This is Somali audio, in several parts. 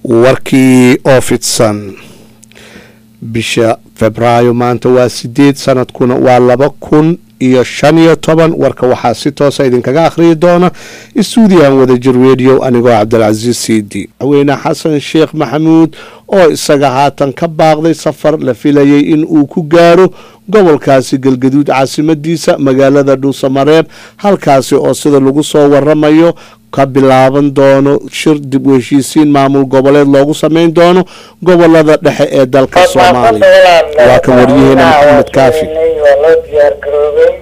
warkii oo fidsan bisha febraayo maanta waa sideed sanadkuna waa laba kun iyo shan iyo toban warka waxaa si toosa idinkaga akhriyi doona stuudiyan wadajir radio anigoo cabdilcasiis cd madaxweyne xasan sheekh maxamuud oo isaga haatan ka baaqday safar la filayay in uu ku gaaro gobolkaasi galgaduud caasimadiisa magaalada dhuusamareeb halkaasi oo sida lagu soo waramayo ka bilaaban doono shir dib u heshiisiin maamul goboleed loogu sameyn doono gobolada dhexe ee dalka soomaaliya waa kan waryaheena maxamed kaafi waa loo diyaar garoobay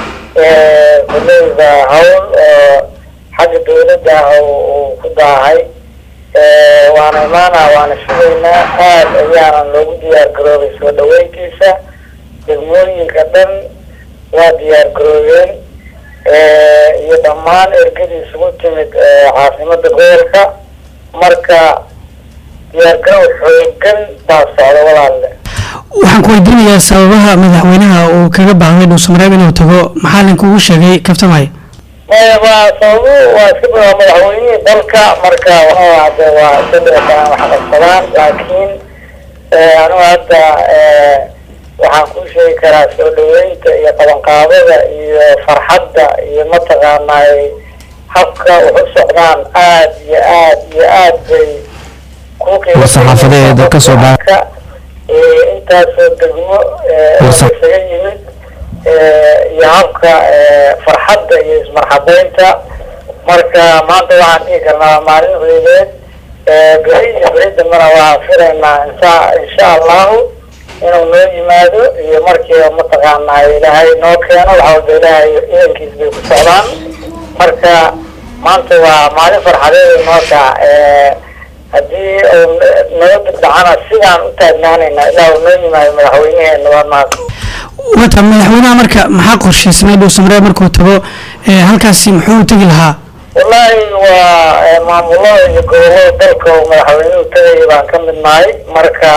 kuleyda hawl oo xagga dawladda ah uu ku daahay waana imaanaa waana sugaynaa aad ayaanan loogu diyaar garoobay soo dhaweyntiisa degmooyinka dhan waa diyaar garoobeen iyo dhammaan ergadii isugu timid caasimada gobolka marka diyaargarow xoogan baa socda walaalle waxaan ku weydiinayaa sababaha madaxweynaha uu kaga baahday dhuusamareeb inuu tago maxaa linkuugu sheegay kabtamay maya waa sababu waa iska waa madaxweynihii dalka marka hade waa isadeetaan wax qabsadaan laakiin anigu hadda waxaan kuu sheegi karaa soo dhaweynta iyo qabanqaabada iyo farxadda iyo mataqaanay habka wax u socdaan aad iyo aad iyo aad bay war-saxaafadeeda ka soo baa intaasoo degmo isaga yimid iyo habka farxadda iyo ismarxabeynta marka maanta waxaan dhihi karnaa maalin weyneed beri iyo beri dambena waxaan filaynaa insha insha allahu inuu noo yimaado iyo markiiba mataqaanaa ilaahay noo keeno wax walba ilaahay idankiis bay ku socdaan marka maanta waa maalin farxadeed noota haddii uu nabada dhacana sidaan u taagnaanayna ilaa uu noo yimaado madaxweyneheena waa maas wata madaxweynaha marka maxaa qorshaysnay dhuusamareeb markuu tago halkaasi muxuu u tegi lahaa wallaahi waa maamulada iyo gobolada dalka uu madaxweynuhu tagaya baan ka mid nahay marka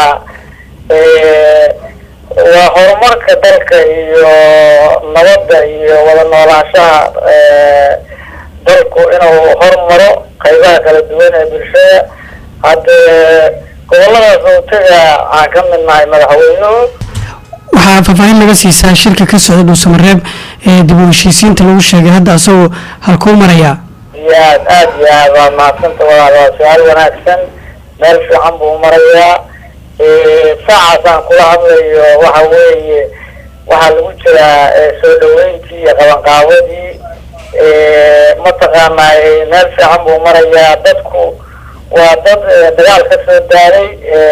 waa horumarka dalka iyo nabadda iyo wada noolaanshaha dalku inuu hormaro qaybaha kala duwan ee bulshada hadde goboladaas uu taga aan ka mid nahay madaxweynuhu waxaa faahfaahin laga siisaa shirka ka socda dhuusamareeb ee dib u heshiisiinta lagu sheegay hadda asagoo halkuu marayaa iyo aad aad iyo aad waa mahadsanta walaal waa su-aal wanaagsan meel fiican buu marayaa saacaasaan kula hadlayo waxa weeye waxaa lagu jiraa soo dhaweyntii iyo qabanqaabadii mataqaanaa meel fiican buu marayaa dadku waa dad dagaal ka soo daaray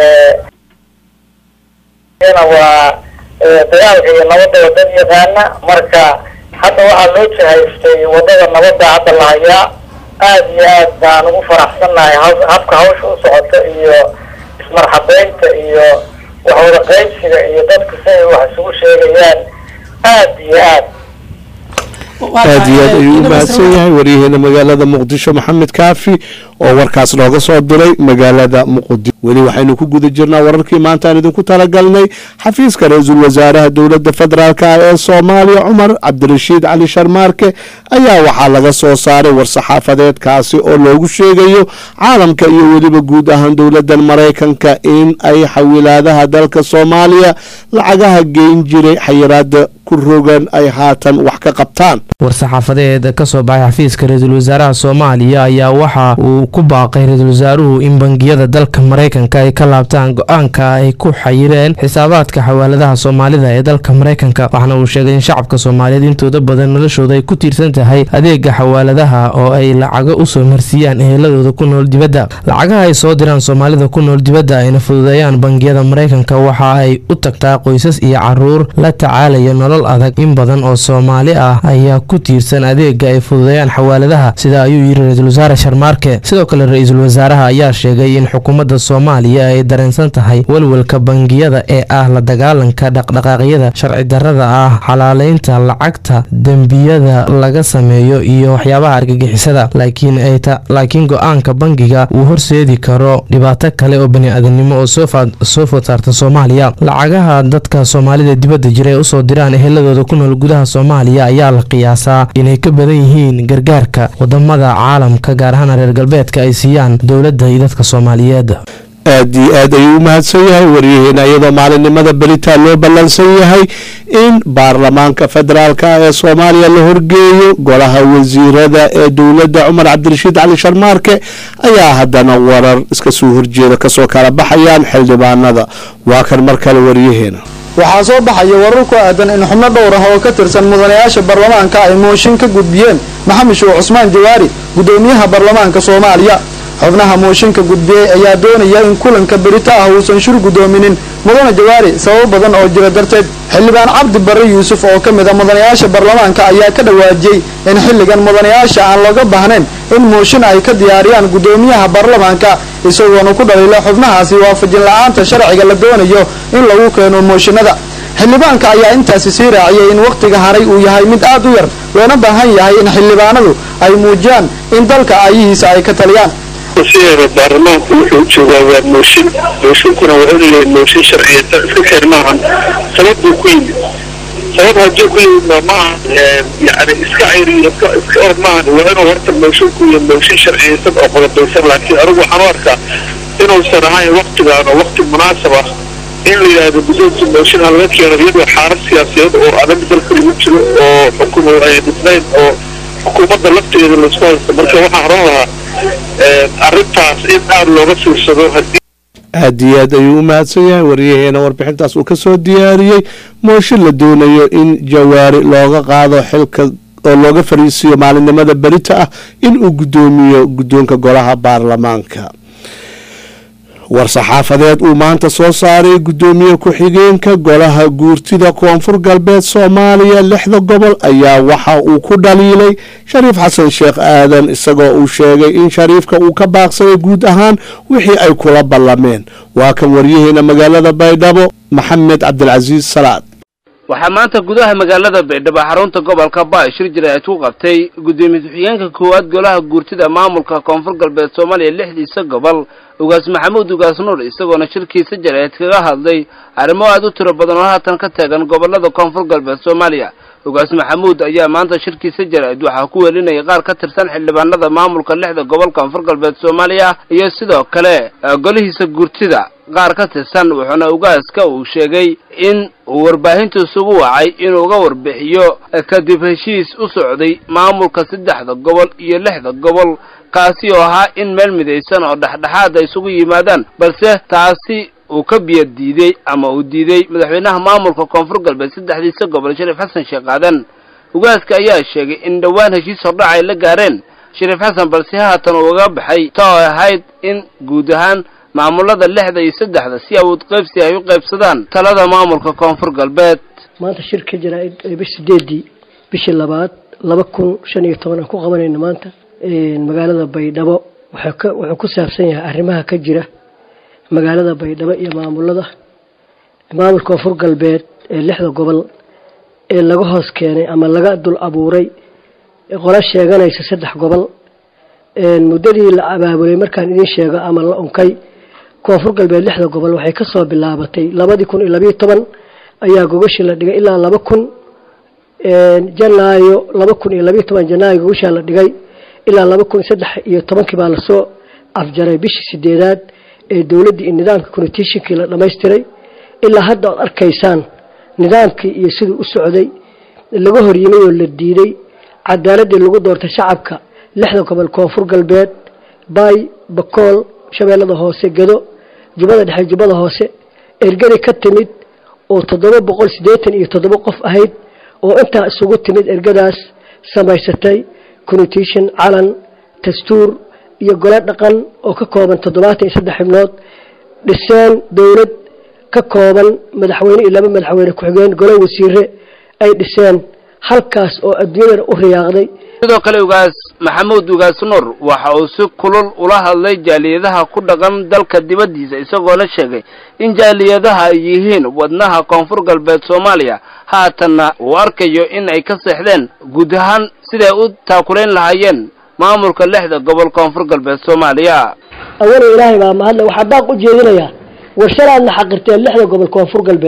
waa dagaalka iyo nabadda dad yaqaana marka hadda waxaa loo jihaystay wadada nabadda hadda la hayaa aad iyo aad baan ugu faraxsannahay habka hawsha u socota iyo ismarxabeynta iyo waxwada qaybsiga iyo dadku si ay wax isugu sheegayaan aad iyo aad aad iyo aad ayuu u mahadsan yahay waryaheena magaalada muqdisho maxamed kaafi oo warkaas nooga soo diray magaalada muqdisho weli waxaynu ku guda jirnaa wararkii maanta aan idinku talagalnay xafiiska ra-iisul wasaaraha dowladda federaalk ah ee soomaaliya cumar cabdirashiid cali sharmaarke ayaa waxaa laga soo saaray war-saxaafadeedkaasi oo loogu sheegayo caalamka iyo weliba guud ahaan dowladan maraykanka in ay xawilaadaha dalka soomaaliya lacagaha geyn jiray xayiraada ku rogan ay haatan wax ka qabtaan war-saxaafadeed ka soo baxay xafiiska ra-iisul wasaaraha soomaaliya ayaa waxa uu ku baaqay ra-iisul wasaaruhu in bangiyada dalka maraykanka ay ka laabtaan go-aanka ay ku xayireen xisaabaadka xawaaladaha soomaalida ee dalka maraykanka waxaana uu sheegay in shacabka soomaaliyeed intooda badan noloshooda ay ku tiirsan tahay adeega xawaaladaha oo ay lacago usoo marsiiyaan eheladooda ku nool dibadda lacagaha ay soo diraan soomaalida ku nool dibadda ayna fududeeyaan bangiyada maraykanka waxa ay u tagtaa qoysas iyo caruur la tacaalaya nolol adag in badan oo soomaali ah ayaa ku tiirsan adeega ay fududeeyaan xawaaladaha sida ayuu yiri ra-iisul wasaare sharmaarke sidoo kale ra-iisul wasaaraha ayaa sheegay in xukuumadda soomaaliya ay dareensan tahay walwalka bangiyada ee ah la dagaalanka dhaqdhaqaaqyada sharci darrada ah xalaaleynta lacagta dembiyada laga sameeyo iyo waxyaabaha argagixisada laakiin go-aanka bangiga uu horseedi karo dhibaato kale oo bani-aadanimo oo soo food saarta soomaaliya lacagaha dadka soomaalida dibadda jira ee usoo diraan eheladooda ku nool gudaha soomaaliya ayaa la qiyaasaa inay ka badan yihiin gargaarka wadamada caalamka gaar ahaan reer galbeedka ay siiyaan dowladda iyo dadka soomaaliyeed aad iyo aad ayuu u mahadsan yahay waryaheena iyadoo maalinimada beritaan loo ballansan yahay in baarlamaanka federaalka ee soomaaliya la horgeeyo golaha wasiirada ee dowladda cumar cabdirashiid cali sharmaarke ayaa haddana warar iska soo horjeeda kasoo kala baxayaan xildhibaanada waa kan mar kale waryaheena waxaa soo baxaya warar ku aadan in xubno dhowr ah oo ka tirsan mudanayaasha baarlamaanka ay mooshin ka gudbiyeen maxamed shuuc cusmaan jawaari guddoomiyaha baarlamaanka soomaaliya xubnaha mooshinka gudbiyey ayaa doonaya in kulanka berito ah uusan shir guddoominin mudane jawaari sababo badan oo jira darteed xildhibaan cabdi barre yuusuf oo ka mid a mudanayaasha baarlamaanka ayaa ka dhawaajiyey in xilligan mudanayaasha aan looga baahnayn in mooshin ay ka diyaariyaan guddoomiyaha baarlamaanka isagoona ku dhaliila xubnahaasi waafajin la-aanta sharciga la doonayo in lagu keeno mooshinada xildhibaanka ayaa intaasi sii raaciyay in wakhtiga haray uu yahay mid aad u yar loona baahan yahay in xildhibaanadu ay muujiyaan in dalka aayihiisa ay ka taliyaan sideeda baarlamaanku wuxuu joogaa waa mooshin mooshinkuna wuxuu leeyahay mooshin sharciyata iska keer maahan sabab buu ku yimid sabab haddii ku yimid ma maaha yani iska cayri iska iska or maahan waa inuu horta moshinku iyo mooshin sharciyaysan oo qodobaysan laakiin anigu waxaan u arkaa inuusan ahayn waktigaan oo wakti munaasab ah in la yidhaahdo guddoonka mooshin ha laga keeno iyadoo xaalad siyaasadeed oo adag dalka lagu jiro oo xukumo ay dhisnayn oo xukuumadda lafteeda laisku haysto marka waxaan oran lahaa arrintaas in aada looga fiirsado hadii aad iyo aad ayuu u mahadsan yahay waryaheena warbixintaas uu ka soo diyaariyey mooshin la doonayo in jawaari looga qaado xilka oo looga fariisiiyo maalinimada berita ah in uu guddoomiyo guddoonka golaha baarlamaanka war-saxaafadeed uu maanta soo saaray guddoomiye ku-xigeenka golaha guurtida koonfur galbeed soomaaliya lixda gobol ayaa waxa uu ku dhaliilay shariif xasan sheekh aadan isagoo uu sheegay in shariifka uu ka baaqsaday guud ahaan wixii ay kula ballameen waa kan waryaheena magaalada baydhabo maxamed cabdilcasiis salaad waxaa maanta gudaha magaalada baydhabo xarunta gobolka baashir jira ay ku qabtay guddoomiye ku-xigeenka koowaad golaha guurtida maamulka koonfur galbeed soomaaliya lixdiisa gobol ugaas maxamuud ugaas nuur isagoona shirkiisa jareed kaga hadlay arrimo aada u tiro badan oo haatan ka taagan gobolada koonfur galbeed soomaaliya ugaas maxamuud ayaa maanta shirkiisa jareed waxaa ku welinaya qaar ka tirsan xildhibaanada maamulka lixda gobol koonfur galbeed soomaaliya iyo sidoo kale golihiisa guurtida qaar ka tirsan wuxuuna ugaaska uu sheegay in uu warbaahinta isugu wacay inuu uga warbixiyo kadib heshiis u socday maamulka saddexda gobol iyo lixda gobol kaasi oo ahaa in meel midaysan oo dhexdhexaad ay isugu yimaadaan balse taasi uu ka biyo diiday ama uu diiday madaxweynaha maamulka koonfur galbeed saddexdiisa gobol shariif xasan sheekh aadan ugaaska ayaa sheegay in dhowaan heshiis hordhac ay la gaareen shariif xasan balse haatan uu uga baxay ta oo ahayd in guud ahaan maamulada lixda iyo saddexda si awood qaybsi ay u qaybsadaan talada maamulka koonfur galbeed maanta shir ka jira bish sideedii bishii labaad laba kun shan iyo toban aan ku qabanayna maanta magaalada baydhabo wuxuu ku saabsan yahay arrimaha ka jira magaalada baydhabo iyo maamulada maamulka koonfur galbeed ee lixda gobol ee laga hoos keenay ama laga dul abuuray qola sheeganaysa saddex gobol muddadii la abaabulay markaan idiin sheego ama la unkay koonfur galbeed lixda gobol waxay kasoo bilaabatay labadii kun iyo labayo toban ayaa gogashii la dhigay ilaa laba kun janaayo laba kun iyo labayo toban janaayo gogashaa la dhigay ilaa laba kun saddex iyo tobankii baa lasoo afjaray bishii sideedaad ee dowladdii iyo nidaamka constitutionkii la dhammaystiray ilaa hadda oad arkaysaan nidaamkii iyo siduu u socday laga horyimay oo la diiday cadaaladii lagu doortay shacabka lixda gobol koonfur galbeed baay bakool shabeellada hoose gedo jubbada dhexe jubbada hoose ergadi ka timid oo toddoba boqol siddeetan iyo toddoba qof ahayd oo intaa isugu timid ergadaas samaysatay constitution calan dastuur iyo gole dhaqan oo ka kooban toddobaatan iyo saddex xibnood dhiseen dowlad ka kooban madaxweyne iyo laba madaxweyne ku-xigeen gole wasiire ay dhiseen halkaas oo adduunyada u riyaaqday sidoo kale ugaas maxamuud ugaas nuur waxa uu si kulul ula hadlay jaaliyadaha ku dhaqan dalka dibaddiisa isagoona sheegay in jaaliyadaha ay yihiin wadnaha koonfur galbeed soomaaliya haatanna uu arkayo in ay ka seexdeen guud ahaan siday u taakulayn lahaayeen maamulka lixda gobol koonfur galbeed soomaaliya awalo ilaahay baa mahadle waxaa baaq u jeedinayaa war shalaadna xaqirteen lixda gobol koonfur galbeed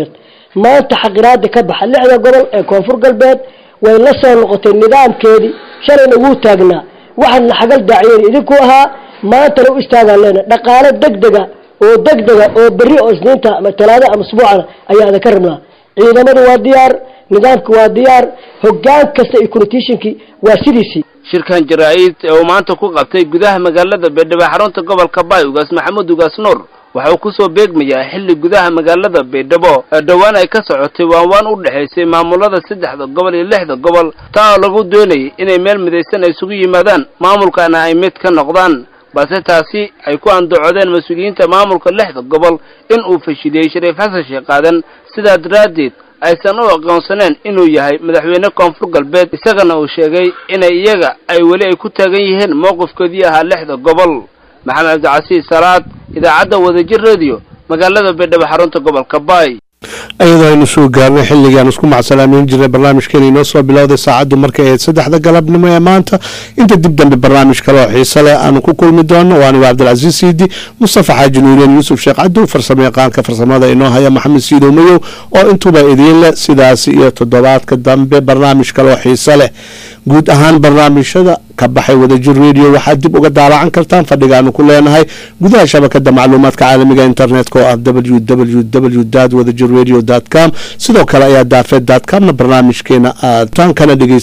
maanta xaqiraada ka baxa lixda gobol ee koonfur galbeed way la soo noqotay nidaamkeedii shalayna wuu taagnaa waxaadna xagal daaciyeen idinku ahaa maantana u istaagaan leena dhaqaale degdega oo degdega oo berri oo isniinta ama talaada ama usbuucana ayaa ada ka rabnaa ciidamadu waa diyaar nidaamki waa diyaar hogaan kasta iyo conititionkii waa sidiisii shirkan jaraa-id ee uu maanta ku qabtay gudaha magaalada baydhabo xarunta gobolka baay ugaas maxamuud ugaas nuur waxa uu kusoo beegmayaa xilli gudaha magaalada baydhabo ee dhowaan ay ka socotay waanwaan u dhexaysay maamulada saddexda gobol iyo lixda gobol taa oo lagu doonayay inay meel midaysan ay isugu yimaadaan maamulkana ay mid ka noqdaan balse taasi ay ku andacodeen mas-uuliyiinta maamulka lixda gobol in uu fashiliyey shariif xasan sheekh aadan sidaa daraaddeed aysan u aqoonsaneen inuu yahay madaxweyne koonfur galbeed isagana uu sheegay inay iyaga ay weli ay ku taagan yihiin mowqifkoodii ahaa lixda gobol maxamed cabdicasiis salaad idaacadda wadajir radio magaalada baydhabo xarunta gobolka baay iyadoo aynu soo gaarnay xilligii aan isku macsalaameyn jirnay barnaamijkeena inoo soo bilowday saacaddu markay ahayd saddexda galabnimo ee maanta inta dib dambe barnaamij kale oo xiise leh aanu ku kulmi doono waa anigo cabdilcasiis siidi mustafa xaaji nuureen yuusuf sheekh cabdu farsamo yaqaanka farsamada inoo haya maxamed siidow mayow oo intuba idiin leh sidaasi iyo toddobaadka dambe barnaamij kale oo xiise leh guud ahaan barnaamijyada ka baxay wadajir radio waxaad dib uga daalacan kartaan fadhigaanu ku leenahay gudaha shabakada macluumaadka caalamiga internetka oo ah www wadajir radio com sidoo kale ayaa daafeed comna barnaamijkeena aad taankana dhegeysa